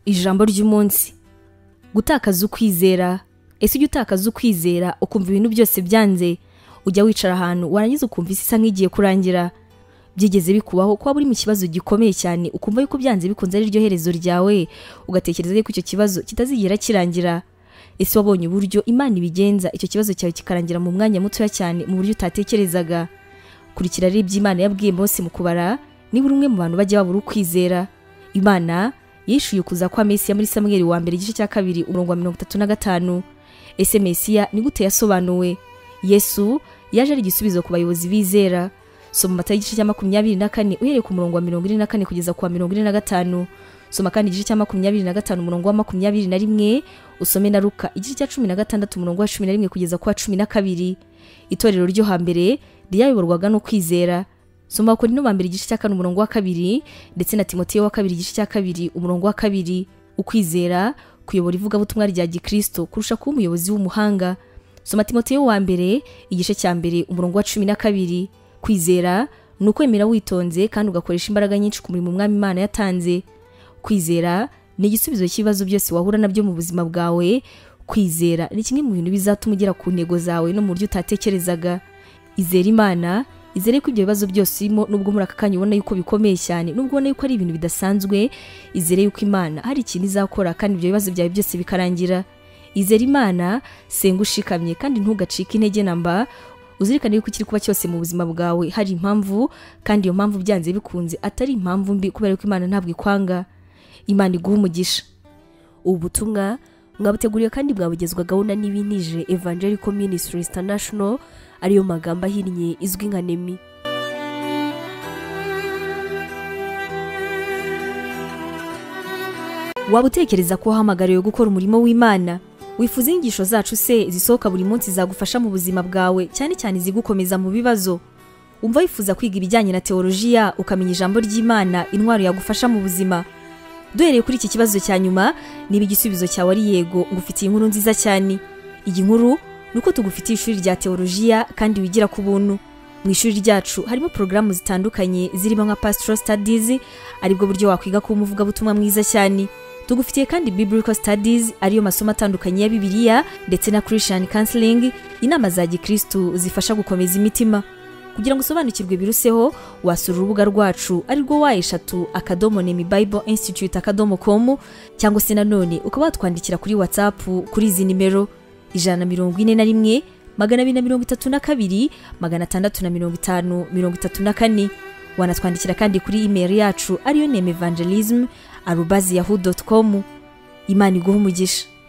ijambo ry'umunsi gutakaza ukwizera ese ujya utakaza ukwizera ukumva ibintu byose byanze ujya wicara ahantu warangiza ukumva isi isa nk'igiye kurangira byigeze bikubaho kuba buri mu kibazo gikomeye cyane ukumva yuko byanze bikunze ari ryo herezo ryawe ugatekereza yuko icyo kibazo kitazigera kirangira ese wabonye uburyo imana ibigenza icyo kibazo cyawe kikarangira mu mwanya mutoya cyane mu buryo utatekerezaga kurikira rero ibyo imana yabwiye Mose mu kubara ni buri umwe mu bantu bajya babura ukwizera imana yishyuye ukuza kwa mesiya muri samweri wa mbere igice cya kabiri umurongo wa mirongo itatu na gatanu ese mesiya ni gute yasobanuwe yesu yaje ari igisubizo ku bayobozi bizera soma amata y'igice cya makumyabiri na kane uhereye ku murongo wa mirongo ine na kane kugeza ku wa mirongo ine na gatanu soma kandi igice cya makumyabiri na gatanu umurongo wa makumyabiri na rimwe usome na ruka igice cya cumi na gatandatu umurongo wa cumi na rimwe kugeza ku wa cumi na kabiri itorero ryo hambere ryayoborwaga no kwizera soma abakorino ba mbere igice cya kane umurongo wa kabiri ndetse na timoteyo wa kabiri igice cya kabiri umurongo wa kabiri ukwizera kuyobora ivugabutumwa rya gikristo kurusha kuba umuyobozi w'umuhanga soma timoteyo wa mbere igice cya mbere umurongo wa cumi na kabiri kwizera ni ukwemera witonze kandi ugakoresha imbaraga nyinshi ku murimo umwami imana yatanze kwizera ni igisubizo cy'ibibazo byose wahura nabyo mu buzima bwawe kwizera ni kimwe mu bintu bizatuma ugera ku ntego zawe no mu buryo utatekerezaga izera imana izere ko ibyo bibazo byose urimo nubwo muri aka kanya ubona yuko bikomeye cyane nubwo ubona yuko ari ibintu bidasanzwe izere yuko imana hari ikintu izakora kandi ibyo bibazo byawe byose bikarangira izera imana senga ushikamye kandi ntugacike intege namba uzirikane yuko ikiri kuba cyose mu buzima bwawe hari impamvu kandi iyo mpamvu byanze bikunze atari impamvu mbi kubera ko imana ntabwo ikwanga imana iguha umugisha ubu butumwa mwabuteguriwe kandi bwabugezwagaho na n'ibinije evangelical ministries international ariyo magambo ahinnye izwi nka nemi waba utekereza ko wahamagariwe gukora umurimo w'imana wifuza inyigisho zacu se zisohoka buri munsi zagufasha mu buzima bwawe cyane cyane izigukomeza mu bibazo umva wifuza kwiga ibijyanye na teolojiya ukamenya ijambo ry'imana intwaro yagufasha mu buzima duhereye kuri iki kibazo cya nyuma niba igisubizo cyawe ari yego ngufitiye inkuru nziza cyane iyi nkuru ni uko tugufitiye ishuri rya teolojiya kandi wigira ku buntu mu ishuri ryacu harimo porogaramu zitandukanye zirimo nka pastoral studies aribwo buryo wakwiga kuba umuvugabutumwa mwiza cyane tugufitiye kandi biblical studies ariyo masomo atandukanye ya bibiliya ndetse na christian counseling inama za gikristu zifasha gukomeza imitima kugira ngo usobanukirwe biruseho wasura urubuga rwacu arirwo wa eshatu akadomo nemi bible institute akadomo com cyangwa se nanone ukaba watwandikira kuri whatsapp kuri izi nimero ijana na mirongo ine na rimwe magana abiri na mirongo itatu na kabiri magana atandatu na mirongo itanu mirongo itatu na kane wanatwandikira kandi kuri email yacu ariyo neme evangelism arubazi yahu com imana iguha umugisha